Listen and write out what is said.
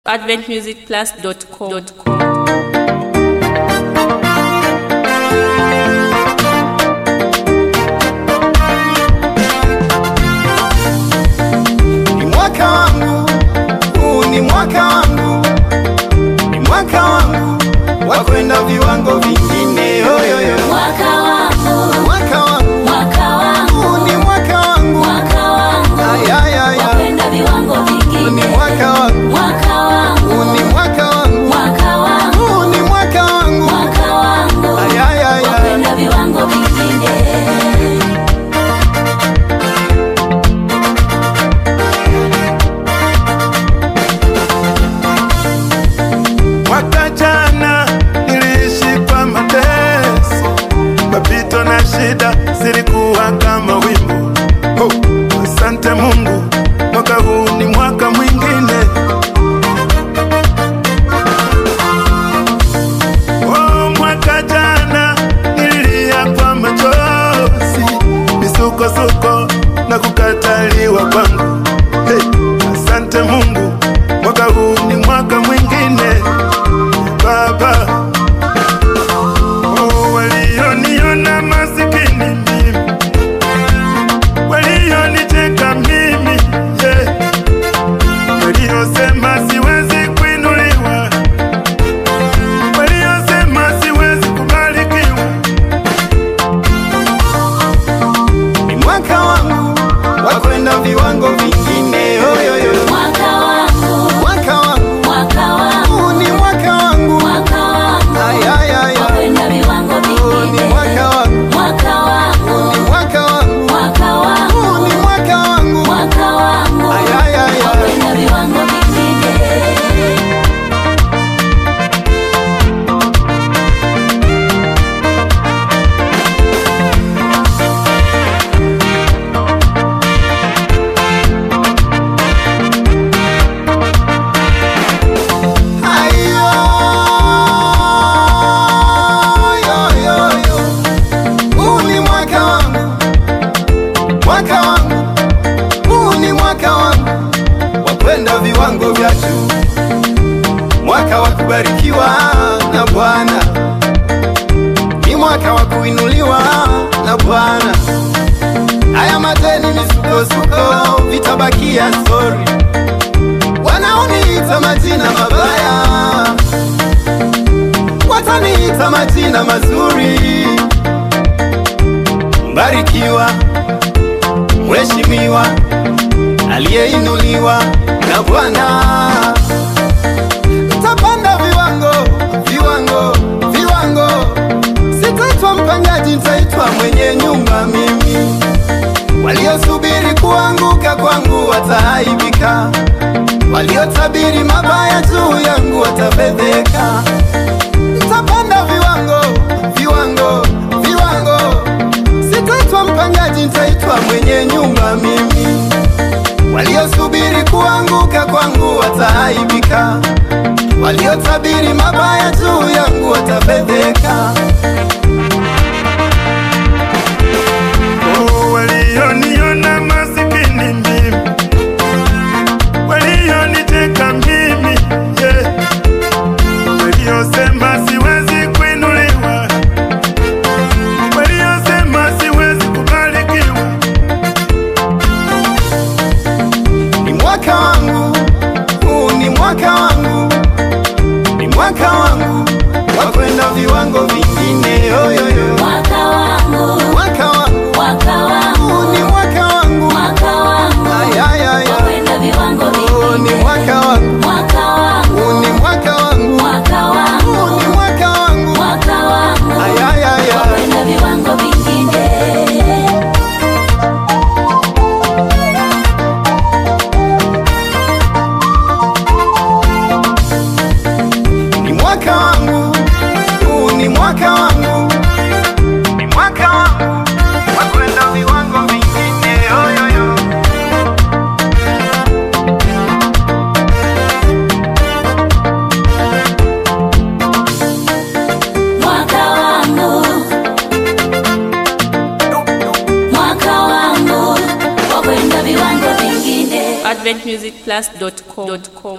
adventmusicplus.com. Ni mwaka wangu, huu ni mwaka wangu, ni mwaka wangu wa kwenda viwango vingine. Yoyoyo, Mwaka wangu, mwaka wangu, mwaka wangu, huu ni mwaka wangu, mwaka wangu, ayayaya, kwenda viwango huu ni vingine. mwaka wangu, Mwaka wangu, huu ni mwaka wangu, mwaka wangu, huu ni mwaka wangu, mwaka wangu, ayayaya. kwenda viwango vingine. Mwaka jana niliishi kwa mateso, mapito na shida zilikuwa kama wimbo. Oh, asante Mungu, mwaka huu ni mwaka mwingine. Oh, mwaka jana nililia kwa machozi, misukosuko na kukataliwa kwangu. Hey, asante Mungu, mwaka huu ni mwaka mwingine Baba. Oh, walioniona masikini mimi, walionicheka mimi, yeah. waliosema siwezi kuinuliwa, waliosema siwezi kubarikiwa Ni mwaka wangu wa kwenda viwango vingine. Yoyoyo, Mwaka wangu, mwaka wangu, mwaka wangu, huu ni mwaka wangu, mwaka wangu, ayayaya, kwenda viwango huu ni vingine. mwaka wangu, Mwaka wangu, ni mwaka wangu, mwaka wangu, huu ni mwaka wangu, mwaka wangu, ayayaya. kwenda viwango vingine. Ayo, yo, yo, yo. Huu ni mwaka wangu, mwaka wangu, huu ni mwaka wangu wa kwenda viwango vya juu, mwaka wa kubarikiwa na Bwana, ni mwaka wa kuinuliwa na Bwana. Haya mateni, misukosuko vitabakia stori wanaoniita majina mabaya wataniita majina mazuri. Mbarikiwa, mheshimiwa, aliyeinuliwa na Bwana. Nitapanda viwango, viwango, viwango. Sitaitwa mpangaji, nitaitwa mwenye nyumba mimi. Waliosubiri kuanguka kwangu wataaibika waliotabiri mabaya juu yangu watafedheka. Nitapanda viwango, viwango, viwango. Sitaitwa mpangaji, nitaitwa mwenye nyumba mimi. Waliosubiri kuanguka kwangu wataaibika, waliotabiri mabaya juu yangu watafedheka. Oh, walioniona masikini mimi, walionicheka mimi, yeah. waliosema siwezi kuinuliwa, waliosema siwezi kubarikiwa. Ni mwaka wangu, huu ni mwaka wangu, ni mwaka wangu wa kwenda viwango vingine. Yoyoyo, Mwaka wangu, mwaka wangu, mwaka wangu, huu ni mwaka wangu, mwaka wangu, ayayaya, kwenda viwango huu ni vingine. mwaka wangu, Mwaka wangu, huu ni mwaka wangu, mwaka wangu, huu ni mwaka wangu, mwaka wangu, ayayaya. kwenda viwango vingine. Ni mwaka wangu, huu ni mwaka wangu, ni mwaka wangu wa kwenda viwango vingine. Yoyoyo. Mwaka wangu, mwaka wangu, wa kwenda viwango vingine. adventmusicplus.com.